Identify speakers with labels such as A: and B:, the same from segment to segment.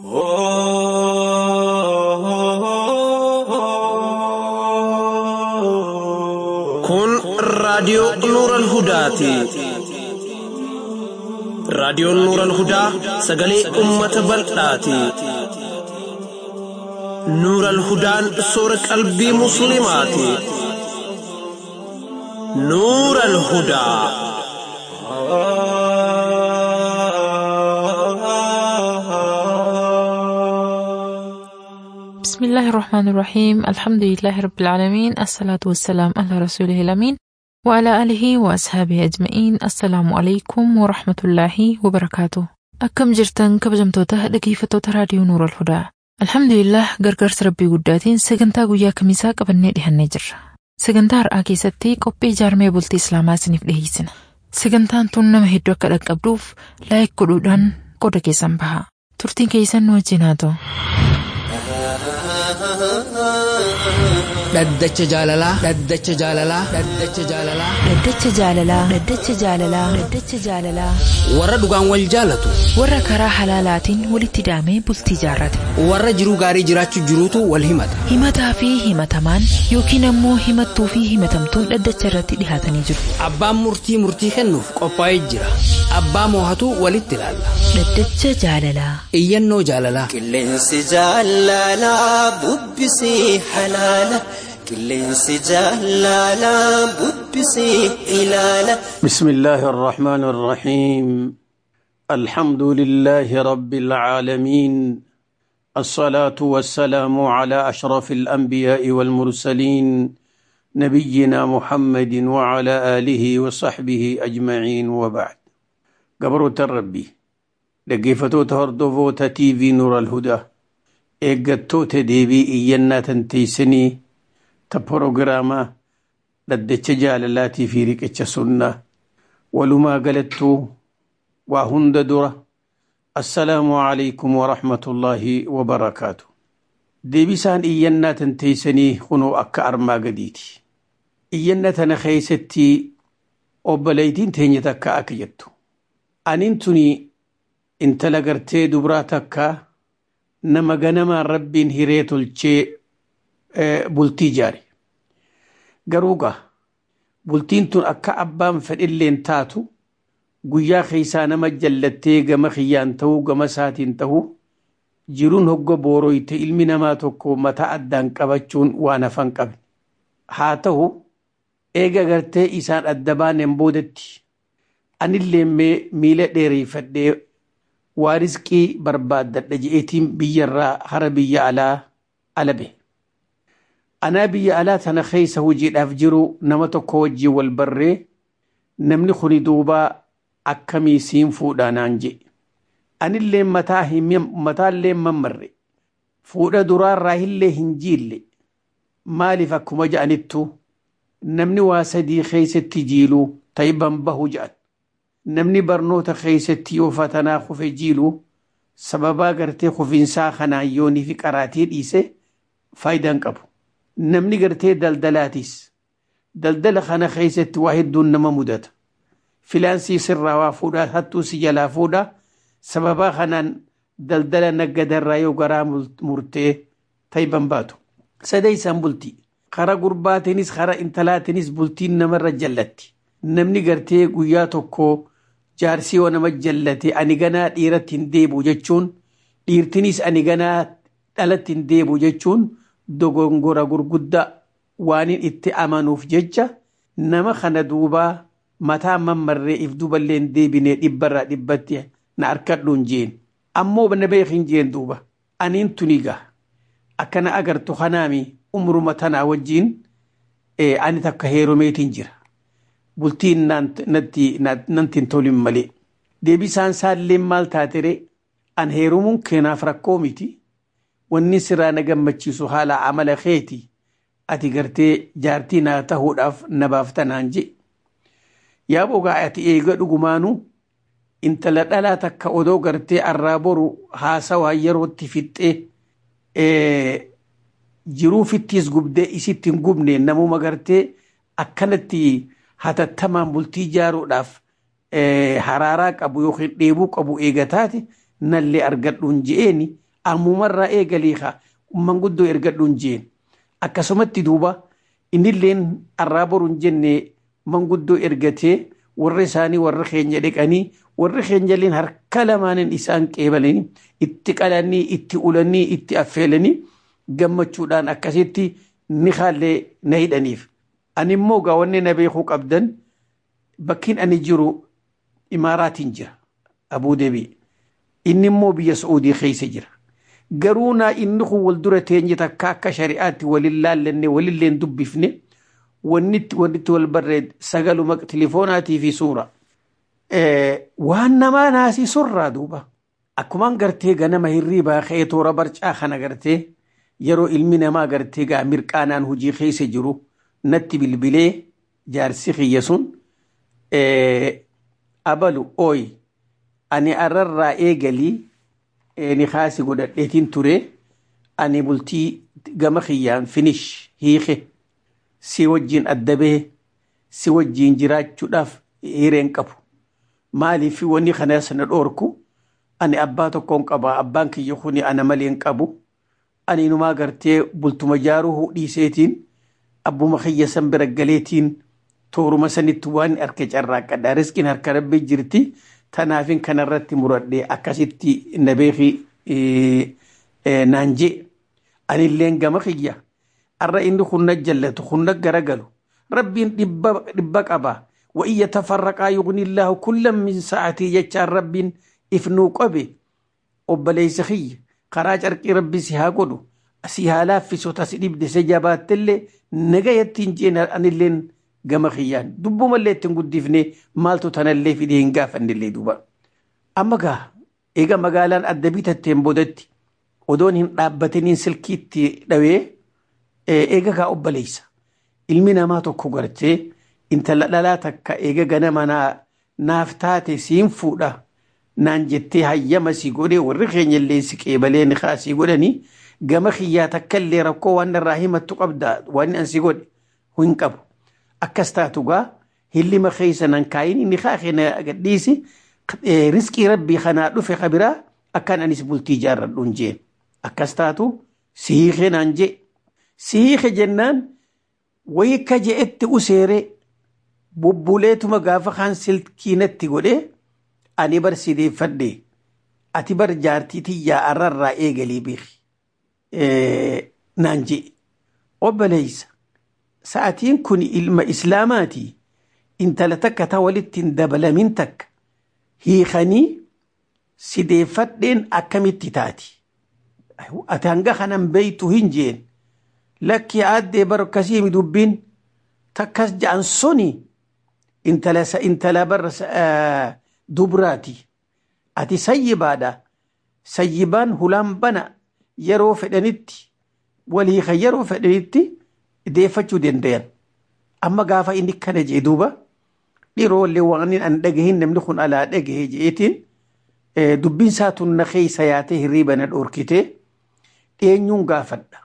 A: Kun raadiyoo Nuural Hudaati. Raadiyoon Nuural Hudaa sagalee uummata bal'aati. Nuural Hudaan soora qalbii Musliimaati. Nuural Hudaa.
B: بسم الله الرحمن الرحيم الحمد لله رب العالمين الصلاة والسلام على رسوله الأمين وعلى آله وأصحابه أجمعين السلام عليكم ورحمة الله وبركاته أكم جرتن كبجمتوتا dhaggeeffattoota raadiyoo Nuura Alhudaa Alhamdulillah gargaarsa rabbii guddaatiin sagantaa guyyaa kamisaa qabannee dhihannee jirra. Sagantaa har'aa keessatti qophii ijaarmee bultii Islaamaa isiniif dhiyeessina. Sagantaan tun nama hedduu akka dhaqqabduuf laayik godhuudhaan qooda keessan baha. Turtiin keessan nu wajjin haa ta'u.
C: Dhaddacha jaalalaa. Dhaddacha jaalalaa. Dhaddacha jaalalaa.
D: Dhaddacha jaalalaa. Dhaddacha jaalalaa. Dhaddacha jaalalaa.
C: Warra dhugaan wal jaalatu.
D: Warra karaa halaalaatiin walitti daamee bultii jaarrate.
C: Warra jiruu gaarii jiraachuu jiruutu wal himata.
D: Himataa fi himatamaan yookiin ammoo himattuu fi himatamtuun dhaddacha irratti dhihaatanii jiru.
C: Abbaan murtii murtii kennuuf qophaa'ee jira. Abbaa moohatu walitti ilaalla.
D: Dhaddacha jaalalaa.
C: Iyyannoo jaalalaa.
E: Qilleensi jaalalaa bubbisii halaala. Qilleensi jaalalaa bubbisii ilaala.
A: بسم الله الرحمن الرحيم الحمد لله رب العالمين الصلاة والسلام على أشرف الأنبياء والمرسلين نبينا محمد وعلى آله وصحبه أجمعين وبعد قبرة الربي لقيفتو تهردوفو تي في نور الهدى إيقتو تديبي إينا تنتيسني تبروغراما dhaddacha jaalalaatii fi riqicha sunnaa walumaa galattuu waa hunda dura assalaamu alaykum warahmatullaahi wabarakaatu deebisaan iyyannaa tan teeysanii kunoo akka armaa gadiiti iyyanna tana keeysatti obboleeytiin teenya takka akka jettu anin tuni intala gartee dubraa takka nama ganamaan rabbiin hiree tolchee bultii jaare garuu gaa bultiin tun akka abbaan fedhilleen taatu guyyaa keeysaa nama jallattee gama kiyyaan ta'uu gama isaatiin ta'uu jiruun hogga booroyte ilmi namaa tokko mataa addaan qabachuun waan hafan qabe haa ta'u eega gartee isaan adda baaneen boodatti anillee mee miila dheereeffadhee waa rizqii barbaaddadha je'eetiin biyyarraa hara biyya alaa alabe. anaa biyya alaa tana keeysa hojiidhaaf jiru nama tokko wajjii wal barree namni kuni duubaa akkamii siin fuudhaa naan je anillee mataallee mammarre fuudha duraarraa illee hin jiille maaliif akkuma ja'anittu namni waa sadii keeysatti jiiluu tayban bahu ja'an namni barnoota keeysatti yoo fatanaa kufe jiiluu sababaa gartee kufinsaa kanaan yoonii fi qaraatii dhiise faayidaan qabu namni gartee daldalaatis daldala kana keeysatti waa hedduun nama mudata filaansii sirraa waa fuudha hattuu si jalaa fuudha sababaa kanaan daldala naggadarraa yoo garaa murtee tayban baatu sadeeysaan bultii kara gurbaatinis kara intalaatinis bultiin namarra jallatti namni gartee guyyaa tokko jaarsii yoo nama jallate ani ganaa dhiiratti hin deebu jechuun dhiirtinis ani ganaa dhalatti hin deebu jechuun dogongora gurguddaa waanin itti amanuuf jecha nama kana duubaa mataa mammarree if duballee hin deebine dhibbarraa dhibbatti na harkadhuun jeen ammoo na beekin jeen duuba aniin tunigaa akkana agartu kanaami umruma tanaa wajjiin ani takka heeromeetiin jira bultiin nantiin tolin malee deebisaan saalleen maal taatere an heerumuun keenaaf rakkoo miti wanni siraa na gammachiisu haala amala keeti ati gartee jaartii naa tahuudhaaf nabaaf tanaan je yaa bogaa ati eega dhugumaanu intala dhalaa takka odoo gartee arraa boru haasawaa yerootti fixxee jiruufittis gubdee isitti hin gubne namuma gartee akkanatti hatattamaan bultii jaaruudhaaf haraaraa qabu yookiin dheebuu qabu eegataati nallee argadhuun je'eeni ammumarraa eegalii haa manguddoo ergadhuun jeen akkasumatti duuba innilleen arraa boruun jenne manguddoo ergatee warra isaanii warra keenya dhiqanii warri keenyalleen harka lamaanin isaan qeebalanii itti qalanii itti ulanii itti affeelanii gammachuudhaan akkasitti ni haallee na hidhaniif. Ani immoo gaawwanni na beekuu qabdan bakkiin ani jiru imaaraatiin jira abuu deebii. Inni immoo biyya Saa'udii keessa jira. Garuu naa inni kun wal dura teenye takka akka shari'aatti walin laallannee walilleen dubbifne wannitti wannitti wal barreed sagaluma tilifoonaatii fi suura. waan namaa naasii surraa duuba akkumaan gartee ganama hirriibaa ka'ee toora barcaa kana gartee yeroo ilmi namaa gartee gaa mirqaanaan hojii keessa jiru natti bilbilee jaarsi kiyya sun abalu ooy ani arrarraa eegalii ni kaasi godhadheetiin ture ani bultii gama kiyyaan finish hiike si wajjiin addabee si wajjiin jiraachuudhaaf hireen qabu maaliif wanni kana sana dhoorku ani abbaa tokkoon qaba abbaan kiyya kuni ana maleen qabu ani inumaa gartee bultuma jaaruu dhiiseetiin abbuma kiyya san bira galeetiin tooruma sanitti waan harka carraaqqadha riskiin harka rabbii jirti tanaafin kanarratti muradhee akkasitti na beeki naan jee anilleen gama kiyya arra inni kunna jallatu kunna garagalu rabbiin dhibba qabaa وإن يتفرقا يغني الله كلا من ساعته يجعل رب إفنو قبي وبليس خي خراج أرقي ربي سيها قدو سيها لافي سوتا سيديب دي سجابات تلي نغا يتنجين أن اللين قم خيان دبو مالي تنقود ديفني مالتو تنالي في دي هنقاف أن اللي دوبا أما قا إيغا مقالان أدبيت التنبودت ودون هن رابتنين سلكيتي دوي إيغا قا أبليس ilmi ما tokko gartee intala dhalaa takka eega ganama naaf taate siin fuudha naan jettee hayyama si godhe warri keenya illee si qeebalee ni kaasii godhani gama kiyyaa takka illee rakkoo waan irraa himattu qabda waan an si godhe hin qabu akkas taatu gaa hillima keessa nan kaayin inni kaa keenya gadhiisi riskii rabbii kanaa dhufe kabiraa akkaan anis bultii jaarradhuun jeen akkas taatu sihiike naan jee sihiike jennaan wayii ka je'etti useeree bubbuleetuma gaafa kaan silkiinatti godhe ani bar sideeffadhe ati bar jaartii tiyyaa arrarraa eegalii beeki naan je obboleeysa sa'atiin kun ilma islaamaati intala takka ta walitti hin dabalamin takka hiikanii sideeffadheen akkamitti taati ati hanga kanan beeytu hin jeen lakki aaddee bar akkasii dubbiin takkas ja'an suni intala intala bar dubraati ati sayyibaadha sayyibaan hulaan bana yeroo fedhanitti walii kan yeroo fedhanitti deeffachuu dandayan amma gaafa inni kana jee duuba dhiiroolee waan an dhagahin namni kun alaa dhagahe jeetiin dubbiin saatun na keessa yaatee hirriiba na dhoorkite dheenyuun gaafadha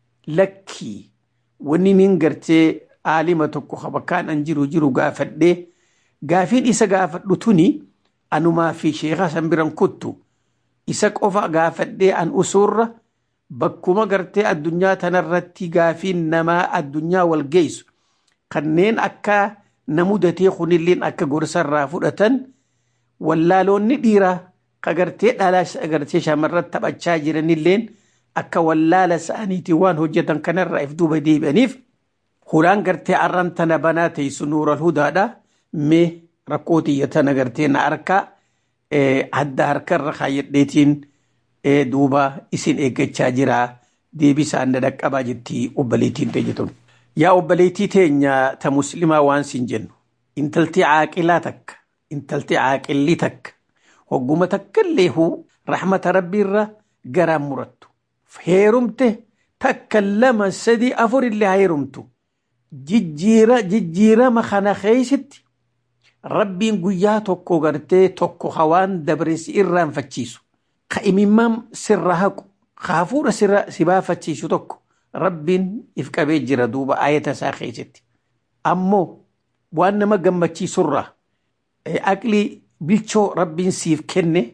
A: lakkii wanni nin gartee aalima tokko bakkaan an jiru jiru gaafadhee gaafiin isa gaafadhu tuni anumaa fi sheekaa san biran kuttu isa qofa gaafadhee an usuurra bakkuma gartee addunyaa tanarratti gaafiin namaa addunyaa wal geessu kanneen akka na mudatee kunilleen akka gorsarraa fudhatan wallaaloonni dhiiraa ka gartee dhalaa gartee shamarran taphachaa jiranilleen akka wallaala sa'aniitii waan hojjetan kanarraa if duuba deebi'aniif hulaan gartee arran tana banaa teessu nuural hudaadha mee rakkoo tiyya tana gartee na harkaa adda harkarra kaayyadheetiin duuba isin eeggachaa jira deebisaan na dhaqqabaa jetti obboleettiin ta'e jetun. Yaa obboleettii teenya ta muslimaa waan sin jennu intalti caaqilaa takka intalti caaqilli takka hogguma takka illee huu rahmata rabbiirra garaan murattu heerumte takka lama sadi afur illee haa heerumtu jijjiira jijjiirama kana keeysitti rabbiin guyyaa tokko gartee tokko hawaan dabre si irraanfachiisu ka imimmaan sirra haqu kaafuudha sirra si baafachiisu tokko rabbiin if qabee jira duuba ayata isaa keessatti ammoo waan nama gammachiisurraa aqlii bilchoo rabbiin siif kenne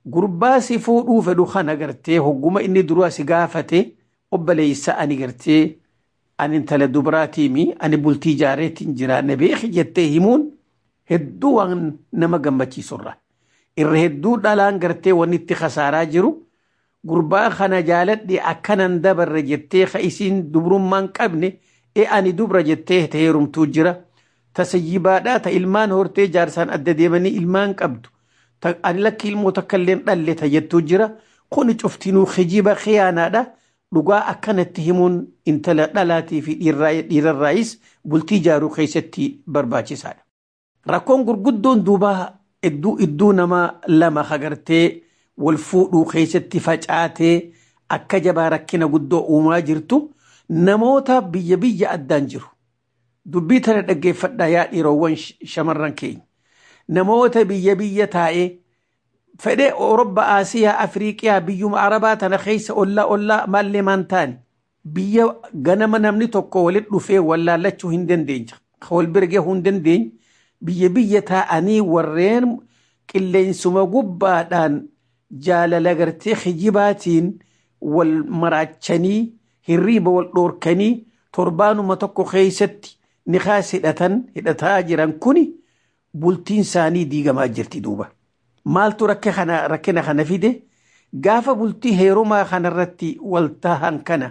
A: gurbaa si fuudhuu fedhu kana gartee hogguma inni duraa si gaafate obboleessa ani gartee ani intala dubaraatiimi ani bultii jaareetiin jiraanne beeki jettee himuun hedduu waan nama gammachiisurra irra hedduu dhalaan gartee wanni itti khasaaraa jiru gurbaa kana jaaladhe akkanan dabarre jettee ka isiin dubrummaan qabne e ani dubra jettee ta heerumtuu jira ta sayyibaadhaa ta ilmaan hortee jaarsaan adda deemanii ilmaan qabdu ta ani lakki ilmoo takkailleen dhalle ta jettuu jira kuni cuftinuu kijiba khiyaanaadha dhugaa akkanatti himuun intala dhalaatii fi dhiirarraayis bultii jaaruu keessatti barbaachisaadha. Rakkoon gurguddoon duubaa idduu idduu nama lama hagartee wal fuudhuu keessatti facaatee akka jabaa rakkina guddoo uumaa jirtu namoota biyya biyya addaan jiru. Dubbii tana dhaggeeffadhaa yaa dhiiroowwan shamarran keenya. Namoota biyya biyya taa'ee fedhee Awurooppaa, Asiyaa, Afriiqiyaa biyyuma Arabaa tana keessa ollaa ollaa maallee maan taane biyya ganama namni tokko walitti dhufee wallaallachuu hin dandeenye. Wal bira gahuu hin dandeenye. Biyya biyya taa'anii warreen qilleensuma gubbaadhaan jaalala gartee kijibaatiin wal maraachanii hirriiba wal dhoorkanii torbaanuma tokko keessatti nikaas hidhatan hidhataa jiran kuni bultiin isaanii diigamaa jirti duuba. Maaltu rakkina kana fide gaafa bultii heerumaa kanarratti wal tahan kana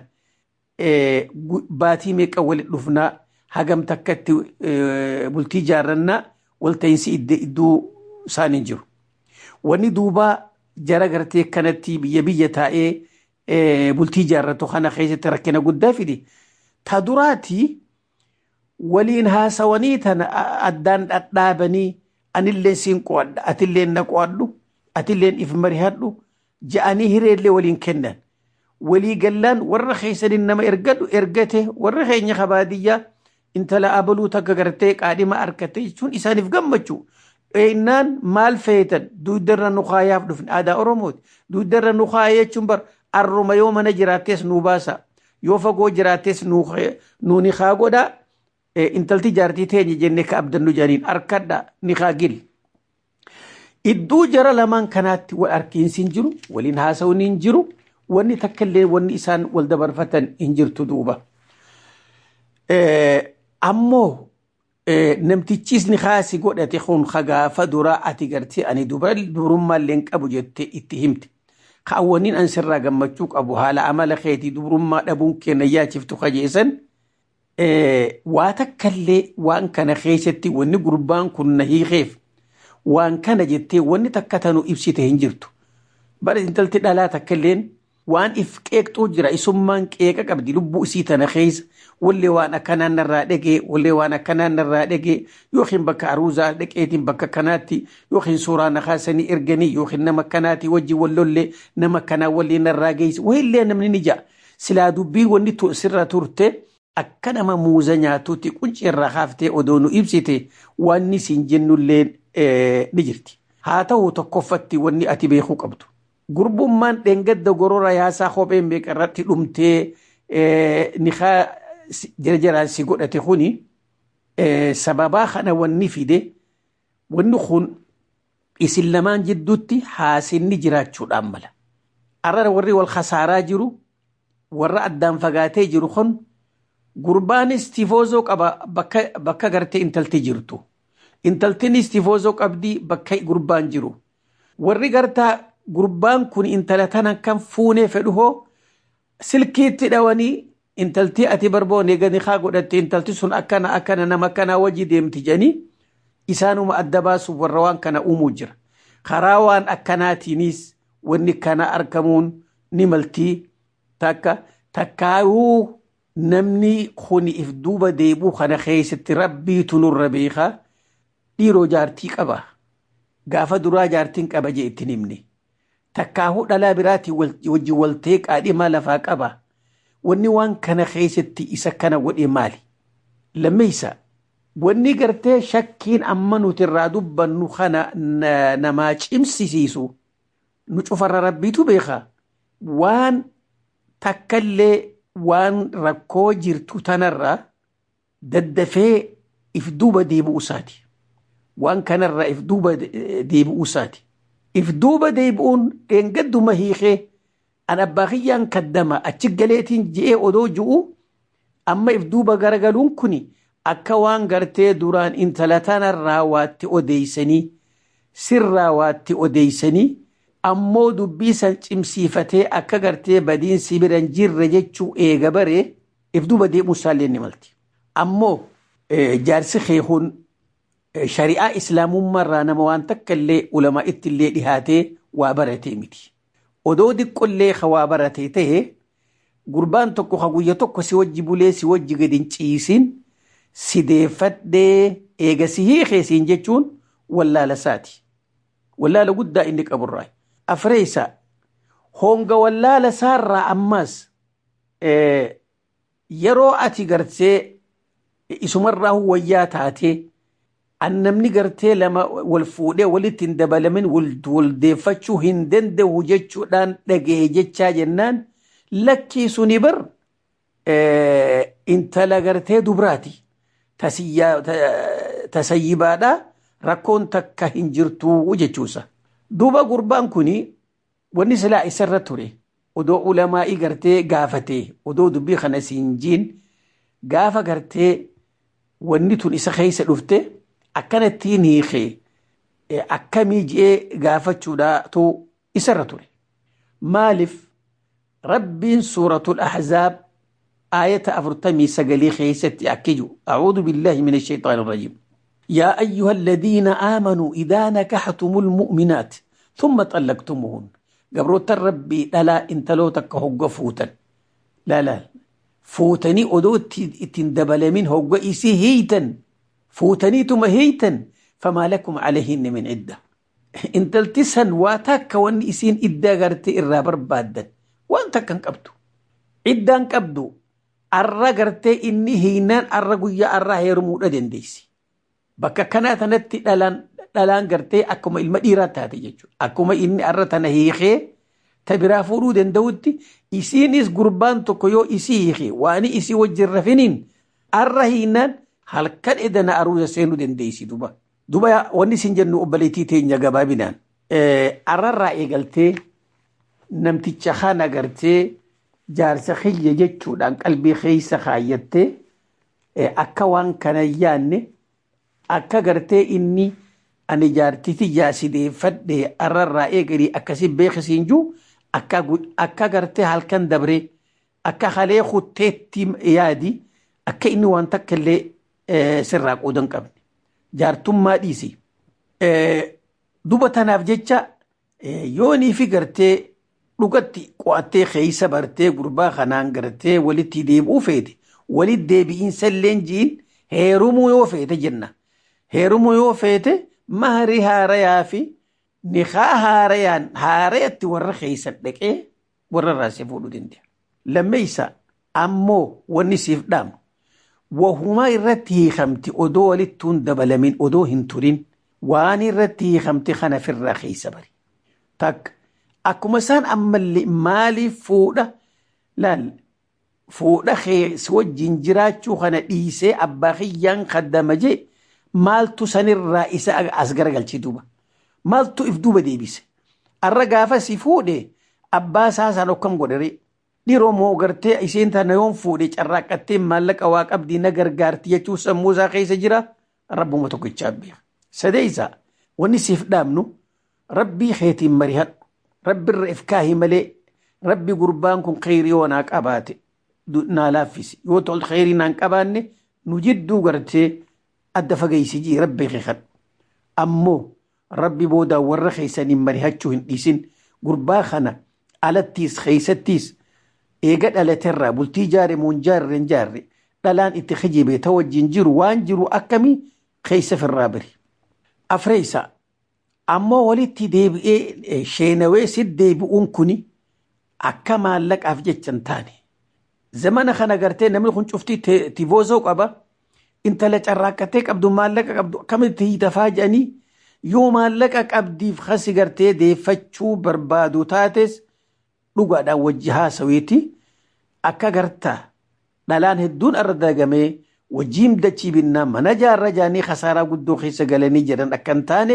A: baatii meeqa walitti dhufnaa hagam takkatti bultii jaarrannaa walta'iinsi iddoo isaanii jiru. Wanni duubaa jara gartee kanatti biyya biyya taa'ee bultii jaarratu kana keessatti rakkina guddaa fide. Ta duraatii waliin haasawanii tana addaan dhadhaabanii anillee siin qo'adha atillee na qo'adhu atilleen if marihadhu ja'anii hireellee waliin kennan. Walii gallaan warra keessaniin nama ergadhu ergate warra keenya kabaadiyyaa intala abaluu takka gartee qaadhima arkate jechuun isaaniif gammachuu. Innaan maal feetan duudarra nu kaayaaf dhufne aadaa Oromooti. Duudarra nu kaaya jechuun bar arruma yoo mana jiraattees nu baasa. Yoo fagoo jiraattees nu ni haa godhaa. Intalti jaartii teenya jennee ka abdannu jedhaniin harkadha ni haa gil. Idduu jara lamaan kanaatti wal arkiinsi hin jiru, waliin haasawuun hin jiru, wanni takka illee wanni isaan wal dabarfatan hin jirtu duuba. Ammoo namtichis ni haasi godhate kun gaafa duraa ati gartee ani dubrummaa illee qabu jettee itti himte. Kaawwaniin an sirraa gammachuu qabu haala amala keetii dubrummaa dhabuun kenna yaachiftu kajeessan. Waa takkallee waan kana keessatti wanni gurbaan kun na hiikeef waan kana jettee wanni takka tanu ibsite hin jirtu. Bara intalti dhalaa takkalleen waan if qeeqxuu jira isummaan qeeqa qabdi lubbuu isii tana keessa wallee waan akkanaan narraa dhagee wallee waan akkanaan narraa dhagee yookiin bakka aruuzaa dhaqeetiin bakka kanaatti yookiin suuraa na kaasanii erganii yookiin nama kanaatti wajjin wallollee nama kanaa wallee narraa geessi wayillee namni ni ja'a silaa dubbii wanni sirra turte akka nama muuza nyaatuutti quncee irraa haaftee odoo nu ibsite wanni siin jennullee ni jirti. Haa ta'u tokkoffatti wanni ati beekuu qabdu. Gurbummaan dheengadda gorora yaasaa kopheen beekarratti dhumtee nikaa jarjaraan si godhate kuni sababaa kana wanni fide wanni kun isin lamaan jidduutti haasinni jiraachuudhaan mala. Arrara warri wal khasaaraa jiru warra addaan fagaatee jiru kun gurbaanis tifoozoo qaba bakka gartee intalti jirtu. Intaltinis tifoozoo qabdi bakka gurbaan jiru. Warri gartaa gurbaan kun intala tana kan fuunee fedhu hoo silkiitti dhawanii intalti ati barboone gadi haa godhatte intalti sun akkana akkana nama akkanaa wajji deemti jedhanii isaanuma adda baasuuf warra waan kana uumuu jira. Karaa waan akkanaatiinis wanni kana argamuun ni maltii takka takkaayuu namni kun if duuba deebuu kana keessatti rabbiitu nurra beekaa dhiiroo jaartii qaba. Gaafa duraa jaartiin qaba jee ittiin himne. Takkaahuu dhalaa biraatii wajjin waltee qaadhimaa lafaa qaba. Wanni waan kana keessatti isa kana godhe maali? Lammeessa wanni gartee shakkiin amma nuti irraa dubbannu kana namaa cimsisiisu nu cufarra rabbiitu beekaa. Waan takkallee waan rakkoo jirtu tanarraa daddafee if duuba deebi'u isaati. Waan kanarraa if duuba deebi'u isaati. if duuba deebi'uun dheengadduma hiikee an abbaa kiyyaan kaddama achi galeetiin je'ee odoo ju'u amma if duuba garagaluun kun akka waan gartee duraan intala tanarraa waatti odeeysanii sirraa waatti odeeysanii ammoo dubbii san cimsiifatee akka gartee badiinsi biran jirre jechuu eega baree if duuba deemuu isaallee ni malti. Ammoo jaarsi keekuun shari'aa islaamummaarraa nama waan takka illee ulamaa itti illee dhihaatee waa baratee miti. Odoo diqqollee ka waa baratee ta'e gurbaan tokko ka guyya tokko si wajji bulee si wajji gadi hin ciisin si deeffadhee eega si hiikee siin jechuun wallaala isaati. Wallaala guddaa inni qaburraa. Afreessa honga wallaala isaarraa ammas yeroo ati gartee isumarraa wayyaa taatee an namni gartee lama wal fuudhee walitti hin dabalamin wal deeffachuu hin danda'u jechuudhaan dhaga'e jechaa jennaan lakkii suni bar intala gartee dubraati tasayyibaadha rakkoon takka hin jirtu jechuusa. Duuba gurbaan kuni wanni silaa isarra ture odoo ulamaa'ii gartee gaafatee odoo dubbii kana siin jiin gaafa gartee wanni tun isa keessa dhufte akkanattiin hiikee akkamii ji'ee gaafachuudhaatu isarra ture. Maaliif rabbiin suuratul ahzaab aayata afurtamii sagalii keessatti akkiju أعوذ بالله من الشيطان الرجيم يا أيها الذين آمنوا إذا نكحتم المؤمنات ثم طلقتموهن قبروت الربي لا انتلو تكهوغ فوتا لا لا فوتني أدوت تندبل من هوغ إسي هيتا فوتني تم هيتا فما لكم عليهن من عدة انت التسهن واتاك وان إسين إدا غرتي إرابر بادا وانت كان قبدو عدان قبدو arra gartee inni hiinaan arra guyyaa arraa heerumuudha dandeessi. Bakka kanaa tanatti dhalaan gartee akkuma ilma dhiiraa taate jechuudha. Akkuma inni arra tana hiikee ta biraa fuudhuu danda'utti isiinis gurbaan tokko yoo isii hiikee waan isii wajjin rafiniin arra hiinaan halkan edana aruusa seenuu dandeessi duba. Duba wanni isin jennu obboleettii teenya gabaabinaan. Arrarraa eegaltee namticha kana gartee jaarsa kiyya jechuudhaan qalbii keessa kaayyattee akka waan kana yaanne akka gartee inni ani jaartiti jaasideeffadhe arrarraa eegalii akkasi beekisiin juu akka gartee halkan dabree akka halee kutteetti yaadi akka inni waan takka illee sirraa qoodan qabne jaartummaa dhiisi. Duba tanaaf jecha yoonii fi gartee dhugatti qo'attee keeysa bartee gurbaa kanaan gartee walitti deebi'uu feete walitti deebi'iinsa illee jiin heerumuu yoo feete jenna. Heerumuu yoo feete mahari haarayaa fi nikaa haarayaan haarayatti warra keeysa dhaqee warra raasee fuudhuu danda'a. Lammeeysa ammoo wanni siif dhaamu wahumaa irratti hiikamti odoo walitti hin dabalamin odoo hin turin waan irratti hiikamti kana firraa keeysa bari. Takka akkuma isaan ammallee maaliif fuudha laal fuudha keessa wajjin jiraachuu kana dhiisee abbaa kiyyaan kaddama jee maaltu sanirraa isa as garagalchee duuba maaltu if duuba deebise arra gaafa si fuudhe abbaa isaa san okkam godhare dhiroo moo gartee isheen tana yoon fuudhe carraaqqattee maallaqa waa qabdii na gargaarti jechuu sammuu isaa keessa jira rabbuma tokkichaa beeka sadeeysa wanni siif dhaabnu rabbii keetiin marihadhu rabbi irra ifkaahi malee rabbi gurbaan kun kheyrii yoo naa qabaate naa laaffisi yoo tol kheyrii naan qabaanne nu jidduu gartee adda fageeysi jii rabbi keekadhu ammoo rabbi boodaa warra keeysaniin marihachuu hin dhiisin gurbaa kana alattiis keeysattiis eega dhalaterraa bultii jaare muun jaarre hin jaarre dhalaan itti kijibe ta wajjin jiru waan jiru akkamii keeysa firraa bari afreeysa ammoo walitti deebi'ee sheenawee si deebi'uun kuni akka maallaqaaf jechan taane zamana kana gartee namni kun cuftii tivoozoo qaba intala carraaqqatee qabdu maallaqa qabdu akkamitti hiitafaa jedhanii yoo maallaqa qabdiif hasi gartee deeffachuu barbaadu taates dhugaadhaan wajji haasawiiti akka gartaa dhalaan hedduun irra dagamee wajjiin dachii binnaa mana jaarra jaanii khasaaraa guddoo keessa galanii jedhan akka hin taane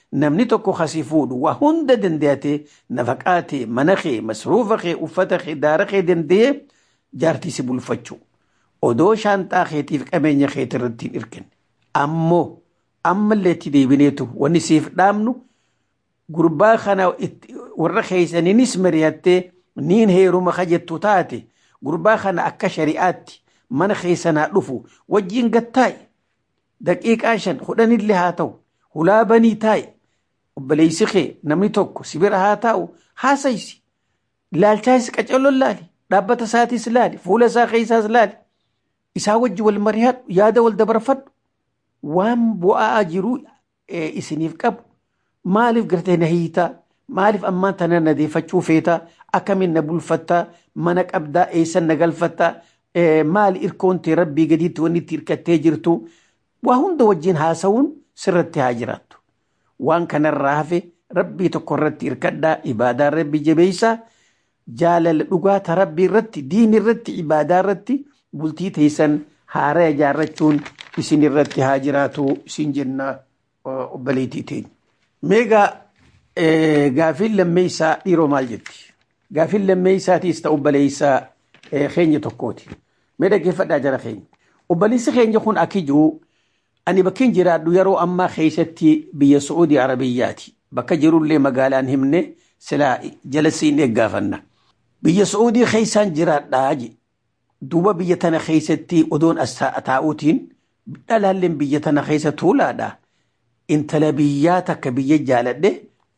A: namni tokko kasii fuudhu waa hunda dandayatee nafaqaa kee mana kee masruufa kee uffata kee daara kee dandayee jaartii si bulfachuu odoo shaanxaa keetiif qabeenya keeti irratti hin hirkinne ammoo ammallee itti deebineetu wanni siif dhaamnu gurbaa kana warra keeysaniinis mari'attee niin heeruma kajettu taate gurbaa kana akka shari'aatti mana keessanaa dhufu wajjiin gattaa'i daqiiqaa shan kudhanillee haa ta'u hulaa banii taa'i obboleessi kee namni tokko sibira haa taa'u haasaysi ilaalchaas qacaloon laali dhaabbata isaatis laali fuula isaa keessaas laali isaa wajji wal mari'adhu yaada wal dabarfadhu waan bu'aa jiru isiniif qabu maaliif gartee na hiitaa maaliif ammaan tana na deeffachuu feetaa akkamiin na bulfattaa mana qabdaa eessan na galfattaa maali irkoontee rabbii gadiitti wanni itti hirkattee jirtu waa hunda wajjin haasawuun sirratti haa jiraattu waan kanarraa hafe rabbii tokko irratti hirkadhaa ibaadaa rabbii jabeessaa jaalala dhugaata rabbii irratti diin irratti ibaadaa irratti bultii teessan haara ijaarrachuun isin irratti haa jiraatu isin jenna obboleettii teenya. Meegaa gaafiin lammeessaa dhiiroo maal jetti? Gaafiin lammeessaatiis ta'u obboleessaa keenya tokkooti. Mee dhaggeeffadhaa jara keenya. Obboleessi keenya kun akka jiru ani bakki jiraadhu yeroo ammaa keessatti biyya Su'uudii Arabiyyaati. Bakka jirullee magaalaan himne silaa jala siin eeggaafanna. Biyya Su'uudii keessaan jiraadhaa je. Duuba biyya tana keessatti odoon as taa'uutiin dhalaalleen biyya tana keessa tuulaadha. Intala biyyaa takka biyya jaaladhe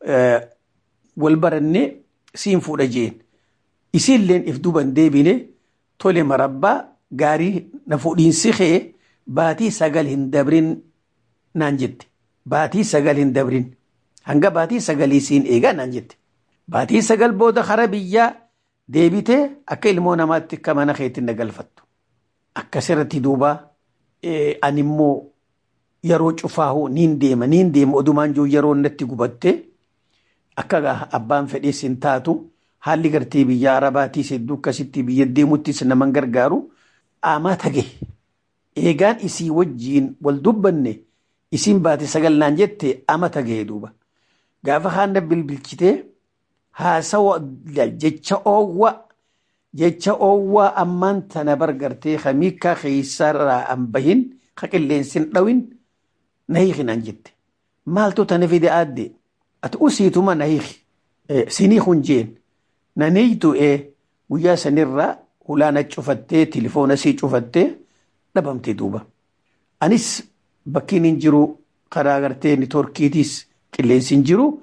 A: wal baranne siin fuudha jeen. Isiilleen if duban deebine tole marabbaa gaarii na fuudhiinsi kee baatii sagal hin dabrin naan jette. Baatii sagal hin dabrin. Hanga baatii sagalii siin eegaa naan jette. Baatii sagal booda kara biyyaa deebitee akka ilmoo namaatti akka mana keetti na galfattu. Akkasirratti duuba ani immoo yeroo cufaahu niin deema niin deema odumaan jiru yeroo natti gubatte akka abbaan fedhees hin taatu haalli gartee biyya arabaatiis hedduu akkasitti biyya deemuttis naman gargaaru aamaa tage eegaan isii wajjiin wal dubbanne isiin baate sagalnaan jette ama tage duuba gaafa haana bilbilchitee haasawa jecha oowwa jecha oowwaa ammaan tana bargartee kamiikaa keessarraa an bahin ka qilleensin dhawin na hiikinaan jette maaltu tana fide aadde ati usiituma na hiiki sinii kun jeen na neeytu ee guyyaa sanirraa hulaana cufattee tilifoona sii cufattee dhabamte duuba anis bakkiin hin jiru karaa gartee nitorkiitiis qilleensi hin jiru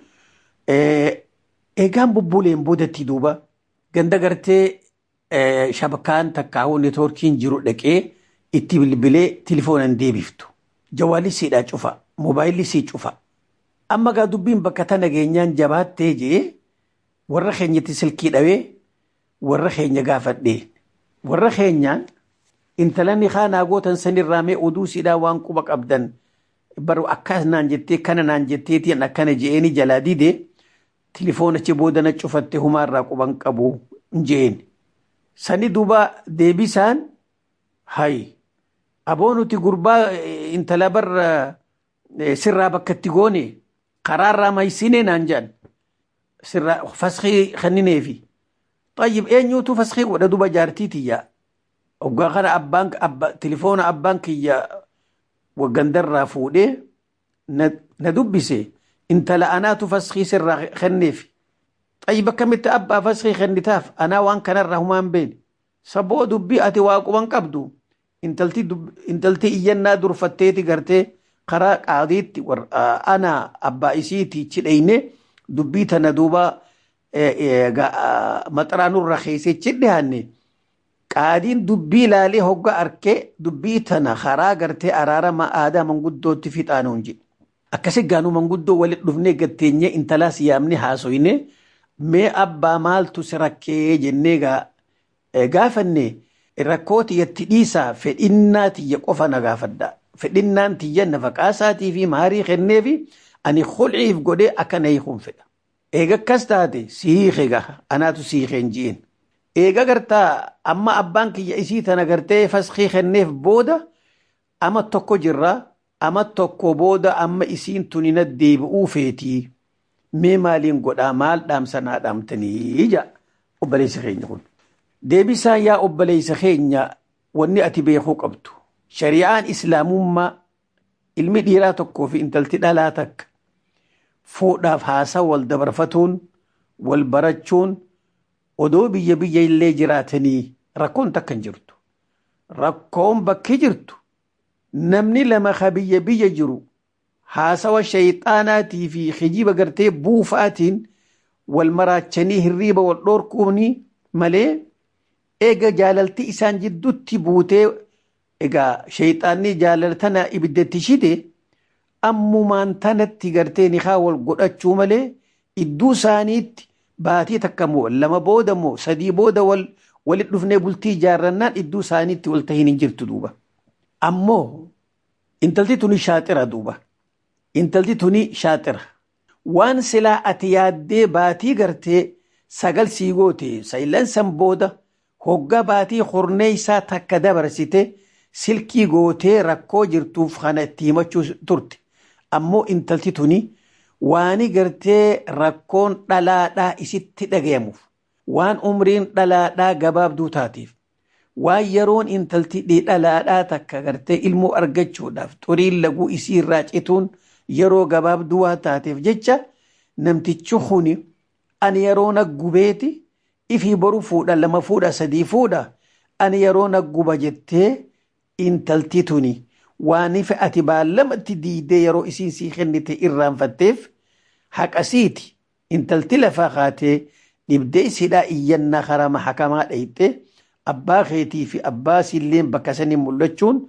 A: eegaan bubbuleen boodatti duuba ganda gartee shabakaan takkaa'uu nitorkiin jiru dhaqee itti bilbilee tilifoonan deebiftu jawaalli siidhaa cufa moobaayilli sii cufa amma gaa dubbiin bakka tana geenyaan jabaattee jee warra keenyatti silkii dhawee warra keenya gaafadhee warra keenyaan intalanni haanaa gootan sanirraa mee oduu siidhaa waan quba qabdan baru akkas naan jettee kana naan jetteetiin akkana je'eeni jalaa dide tilifoonachi booda na cufatte humaarraa quban qabu je'een sani duuba deebisaan hay aboo nuti gurbaa intala barra sirraa bakka itti goone karaarraa maysine naan jedhan sirraa faskii kennineefi طيب eenyuutu faskii godha duba jaartii tiyya oggaa kana abbaan abba tilifoona abbaan kiyya waggandarraa fuudhee na dubbise intala anaatu faskii sirraa kenneefi طيب akkamitti abbaa faskii kennitaaf anaa waan kanarraa humaan beene saboo dubbii ati waa quban qabdu intalti iyyannaa durfatteeti gartee karaa qaadiitti ana abbaa isiiti chidheyne dubbii tana duuba maxaraanurra keessa chidhihanne qaadiin dubbii ilaalee hogga arkee dubbii tana karaa gartee araarama aadaa manguddootti fixaanuun jedhe akkasi gaanuu manguddoo walit dhufnee gatteenye intalaas yaamne haasoyne mee abbaa maaltu si rakkee jennee gaafanne rakkoo tiyyatti dhiisaa fedhinnaa tiyya qofa na gaafadha fedhinnaan tiyya nafaqaasaatii fi maarii kennee fi ani khulciif godhee akka na hiikun fedha eega akkas taate sihiike gaha anaatu sihiikeen ji'een eega gartaa amma abbaan kiyya isii tana gartee faskii kenneef booda ama tokko jirraa ama tokko booda amma isiin tuni na deebi'uu feetii mee maaliin godhaa maal dhaamsanaa dhaamtanii ija obboleessa keenya kun. Deebisaan yaa obboleessa keenya wanni ati beekuu qabdu. Shari'aan islaamummaa ilmi dhiiraa tokkoo fi intalti dhalaa takka fuudhaaf haasaa wal dabarfatuun wal barachuun odoo biyya biyya illee jiraatanii rakkoon takka hin jirtu. Rakkoon bakki jirtu namni lama ka biyya biyya jiru haasawa shayxaanaatii fi kijiba gartee buufaatiin wal maraachanii hirriiba wal dhoorkuuni malee eega jaalalti isaan jidduutti buutee egaa shayxaanni jaalaltana ibiddatti shite ammumaan tanatti gartee nikaa wal godhachuu malee idduu isaaniitti baatii takka moo lama booda moo sadii booda wal walit dhufnee bultii ijaarrannaan idduu isaaniitti wal tahiin hin jirtu duuba. Ammoo intalti tuni shaaxira duuba. Intalti tuni shaaxira. Waan silaa ati yaaddee baatii gartee sagal sii goote saylansan booda hoggaa baatii hornee isaa takka dabarsite silkii gootee rakkoo jirtuuf kana itti himachuu turte. Ammoo intalti tuni waani gartee rakkoon dhalaadhaa isitti dhagayamuuf waan umriin dhalaadhaa gabaabduu taateef waan yeroon intalti dhalaadhaa takka gartee ilmoo argachuudhaaf xuriin laguu isii irraa cituun yeroo gabaabduu waan taateef jecha namtichi kuni ani yeroo naggubeeti ifii boru fuudha lama fuudha sadii fuudha ani yeroo nagguba jettee intalti tuni waan ife ati baallamatti diidee yeroo isiin sii kennite irraanfatteef haqasiiti intalti lafaa kaatee dhibdee isidhaa iyyannaa karama hakamaa dhayite abbaa keetii fi abbaa siilleen bakka sanii mul'achuun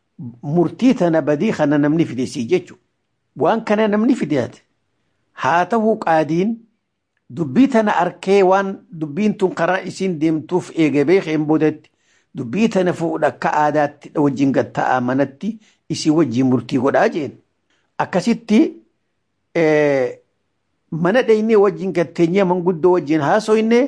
A: murtii tana badii kana namni fide sii jechuudha. Waan kana namni fideate haa ta'uu qaadiin dubbii tana arkee waan dubbiin tun karaa isiin deemtuuf eegabee keen boodatti dubbii tana fuudha akka aadaatti wajjin gatta'aa manatti isii wajjin murtii godhaa jeen. Akkasitti mana dhaynee wajjin gatteenyee manguddoo wajjin haasoyne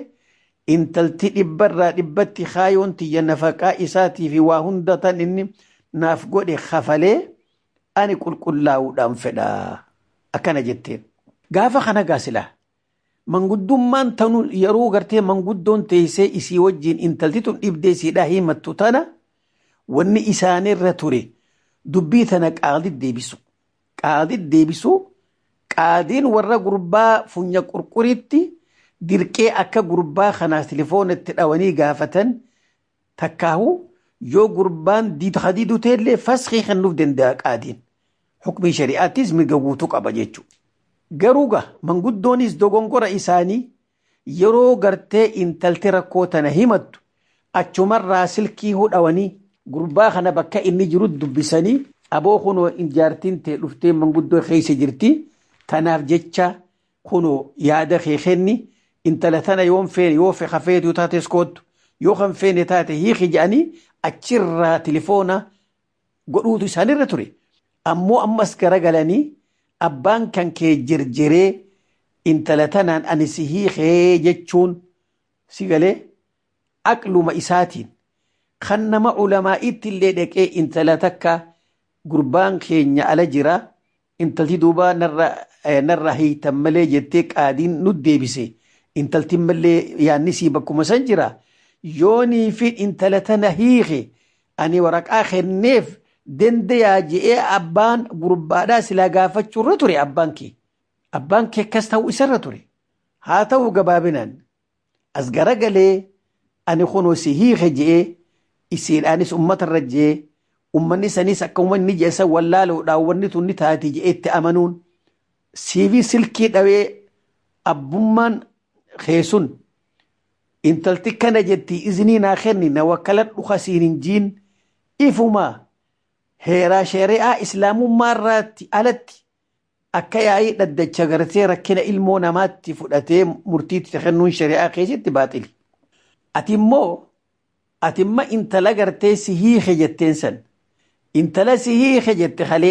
A: intalti dhibbarraa dhibbatti kaayoon tiyya nafaqaa isaatii fi waa hunda tan inni naaf godhe kafalee ani qulqullaa'uudhaan fedha akkana jetteen. Gaafa kana gaasilaa manguddummaan tanu yeroo gartee manguddoon teessee isii wajjin intalti tun dhibdee siidhaa himattu tana wanni isaanirra ture dubbii tana qaadit deebisu. Qaadit deebisu qaadiin warra gurbaa funya qurquritti dirqee akka gurbaa kanaas telefoonatti dhawanii gaafatan takkaahu yoo gurbaan hadiidu ta'ellee faskii kennuuf danda'a qaadiin. Hukmii shari'aattis mirga guutuu qaba jechuudha. Garuu ga manguddoonis dogongora isaanii yeroo gartee intalti rakkoo tana himattu achumarraa silkii hudhawanii gurbaa kana bakka inni jiru dubbisanii aboo kunoo jaartiin ta'e dhuftee manguddoo keessa jirti tanaaf jecha kunoo yaada kee kenni intala tana yoon feene yoo hafeetu taates koottu yoo kan feene taate hiiki jedhanii achirraa tilifoona godhuutu isaanirra ture. Ammoo ammas garagalanii abbaan kan kee jirjiree intala tanaan ani si hiikee jechuun si galee aqluma isaatiin kan nama ulamaa'itti illee dhaqee intala takka gurbaan keenya ala jira intalti duuba narra hiitan malee jettee qaadiin nu deebise intalti malee yaanni sii bakkuma san jira yoonii fi intala tana hiike ani waraqaa kenneef dandayaa je'ee abbaan gurbaadhaa silaa gaafachuurra ture abbaan kee abbaan kee akkas ta'uu isarra ture haa ta'u gabaabinaan as garagalee ani kunoo si hiike je'ee isiidhaanis ummatarra je'ee ummanni sanis akka ummanni jeessa wallaaluudhaan wanni tun ni taati je'eetti amanuun siifi silkii dhawee abbummaan keessun intalti kana jetti iznii naa kenni na wakkalan dhuka siin hin jiin ifumaa heeraa shari'aa islaamummaarraatti alatti akka yaa'ii dhaddacha gartee rakkina ilmoo namaatti fudhatee murtiitti kennuun shari'aa keessatti baaxili. Ati immoo ati imma intala gartee si hiike jetteen san intala si hiike jette halee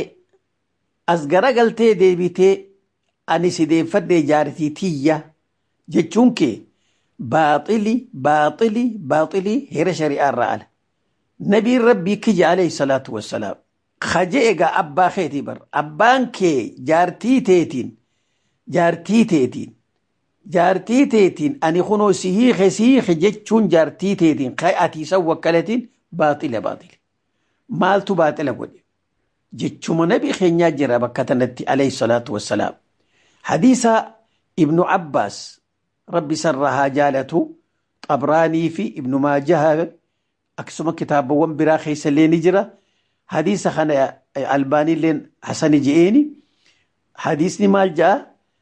A: as garagaltee deebitee ani si deeffadhee jaartii tiyya jechuun kee baaxili baaxili baaxili heera shari'aa irraa ala. nabiin rabbii kiyya alayhi salaatu wassalaam kaje egaa abbaa keetii bar abbaan kee jaartii teetiin jaartii teetiin jaartii teetiin ani kunoo si hiike si hiike jechuun jaartii teetiin ka ati isa wakkalatiin baaxila baaxila maaltu baaxila godhe jechuma nabi keenyaa jira bakka tanatti alayhi salaatu wassalaam hadiisa ibnu abbaas rabbi sarraa haa jaalatu xabraanii fi ibnu maajaha akkasuma kitaabawwan biraa keessa illee ni jira hadiisa kana albaaniilleen hasani je'eeni hadiisni maal ja'a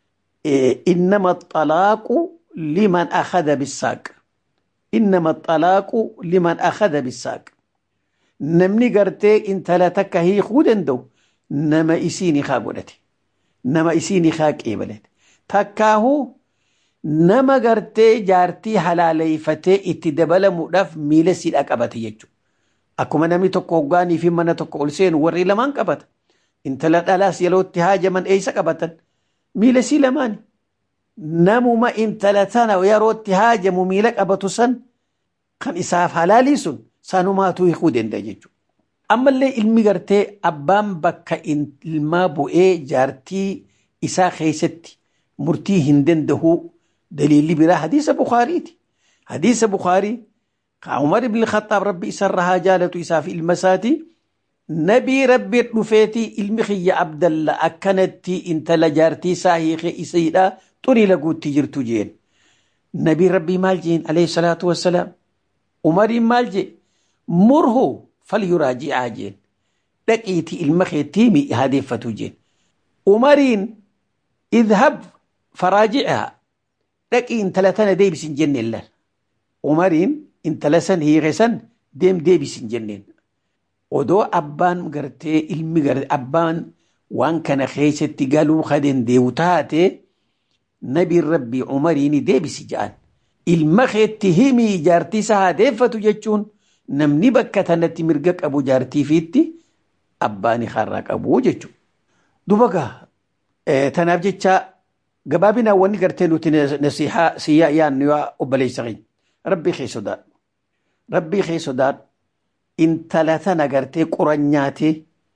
A: إنما الطلاق لمن أخذ بالساق إنما الطلاق لمن أخذ بالساق نمني قرتي انت لا تكهي خودن دو نما إسيني خاقولتي نما إسيني خاق إيبلت تكاهو نما قرتي جارتي حلالي فتي اتدبل مؤلف ميلسي الأكبتي يجو أكما نمي تكو غاني في من تكو ألسين وري لمن قبت انت لا ألاس يلو اتهاج من أيس قبتن miila sii lamaani namuma intala tana yerootti haajamu miila qabatu san kan isaaf halaalii sun sanumaatu hiikuu danda'a jechuudha. Ammallee ilmi gartee abbaan bakka ilmaa bu'ee jaartii isaa keessatti murtii hin danda'u daliilli biraa hadiisa Bukaariiti. Hadiisa Bukaarii ka Umar ibn Khattaab rabbi isarra haa jaalatu isaaf ilma isaatii. nabii rabbi dhufeeti ilmi kiyya abdalla akkanatti intala jaartii isaa hiike isiidha xurii laguutti jirtu jeen nabii rabbii maal jeen alayhi salaatu wassalaam umariin maal jee murhu falyuraaji'aa jeen dhaqiiti ilma keettii mi hadeeffatu jeen umariin idhab faraaji'aa dhaqii intala tana deebisin jenneen laal umariin intala san hiike san deem deebisin jenneen odoo abbaan gartee ilmi gartee abbaan waan kana keessatti galuu ka dandeewu taate nabiin rabbii umariini deebisi ja'an ilma keetti himii jaartii isa hadeeffatu jechuun namni bakka tanatti mirga qabu jaartiifiitti abbaani harraa qabu jechuudha. Duba gaa tanaaf jecha gabaabinaan wanni gartee nuti nasihaa siyyaa yaannu yaa obboleessa keenya rabbii kee sodaadhu rabbii kee sodaadhu intala tana gartee quran nyaatee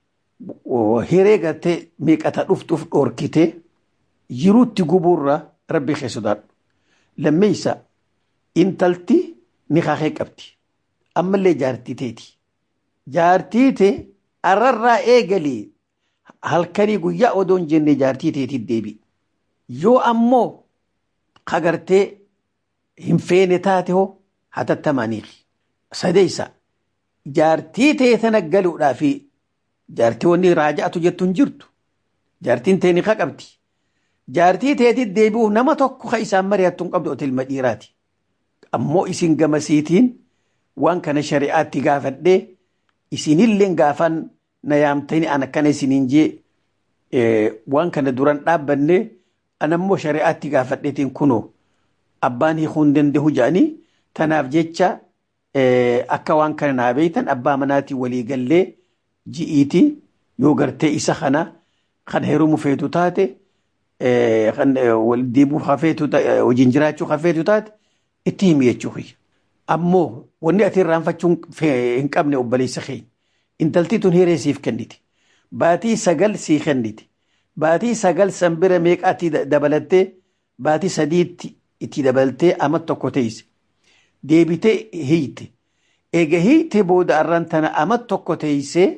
A: hiree gartee meeqata dhuftuuf dhoorkitee jiruutti gubuurra rabbi kee sodaadhu. Lammeessa intalti ni kaakee qabdi. Ammallee jaartii teeti. Jaartii tee arrarraa eegalee halkanii guyyaa odoon jenne jaartii teetii deebi. Yoo ammoo kagartee hin feene taate hoo hatattamaaniifi. Sadeessa jaartii tee tana galuudhaa fi jaartii wanni raaja'atu jettu hin jirtu. Jaartiin tee ni qabdi. Jaartii teetii deebi'uuf nama tokko ka isaan mari'attu hin qabdu ilma dhiiraati. Ammoo isin gamasiitiin waan kana shari'aatti gaafadhee isinillee gaafan na yaamtanii an akkana isiniin jee waan kana duran dhaabbanne anammoo shari'aatti gaafadheetiin kunoo abbaan hiikuu hin danda'u jedhanii tanaaf jecha akka waan kana naa beeytan abbaa manaatii walii gallee ji'iiti yoo gartee isa kana kan heerumu feetu taate kan wal deebuu hafeetu hojiin jiraachuu hafeetu taate itti himi jechuu kiyya. Ammoo wanni ati irraanfachuu hin qabne obboleessa keenya. Intalti tun hiree siif kenniti. Baatii sagal sii kenniti. Baatii sagal san bira meeqaatti dabalattee baatii sadiitti itti dabaltee ama tokko teesse. Deebitee hiite. Eega hiite booda arran tana ama tokko teessee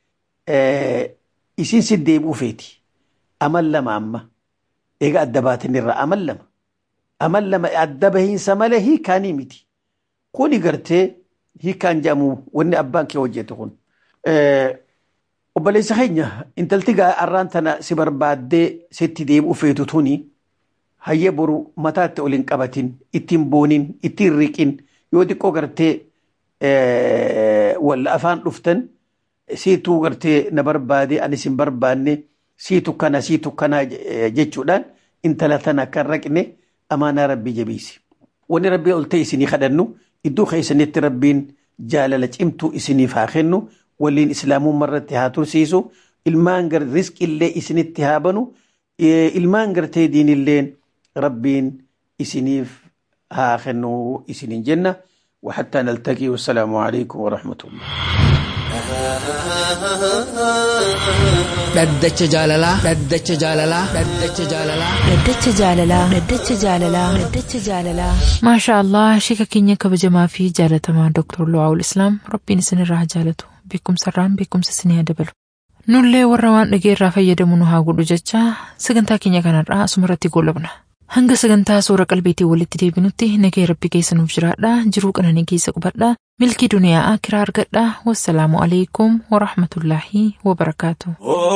A: isin si deebi'uu feeti. Amal lama amma. Eega adda baatin irraa amal lama. Amal lama adda bahiinsa malee hiikaanii miti. Kuni gartee hiikaan jedhamu wanni abbaan kee hojjetu kun. Obboleessa keenya intalti arraan tana si barbaaddee sitti deebi'uu feetu tuni hayyee boru mataatti ol hin qabatin ittiin boonin ittiin riqin yoo xiqqoo gartee walla afaan dhuftan siituu gartee na barbaade anis hin barbaanne siitu kana siitu kana jechuudhaan intala tana akka hin raqne amaanaa rabbii jabeessi. Wanni rabbii ol ta'e isinii kadhannu iddoo keessanitti rabbiin jaalala cimtuu isiniif haa kennu waliin islaamummaa irratti haa tursiisu ilmaan gar riskillee isinitti haa banu ilmaan gartee diinilleen rabbiin isiniif haa kennu isiniin jenna وحتى نلتقي والسلام عليكم ورحمة الله
C: dhaddacha jaalalaa dhaddacha jaalalaa dhaddacha jaalalaa
D: Dhaddacha jaalalaa Dhaddacha jaalalaa Dhaddacha jaalalaa
B: maashaa allah shika keenya kabajamaa fi jaalatamaa Dr. Lu'aawul Islaam rabbiin isinirraa haa jaalatu beekumsarraan beekumsa isinii haa dabalu. Nullee warra waan dhageerraa fayyadamu nu haa godhu jecha sagantaa keenya kanarraa asumarratti goolabna. Hanga sagantaa suura qalbiitiin walitti deebinutti nagee rabbi keessa nuuf jiraadha jiruu qananii keessa qubadha milkii duniyaa akiraa argadha wassalaamu alaikum warahmatullaahi wabarakaatu.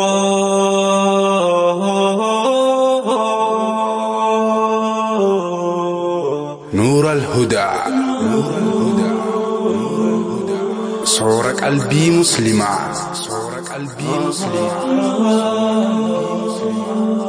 F: نور الهدى صور قلبي مسلمة صور قلبي مسلمة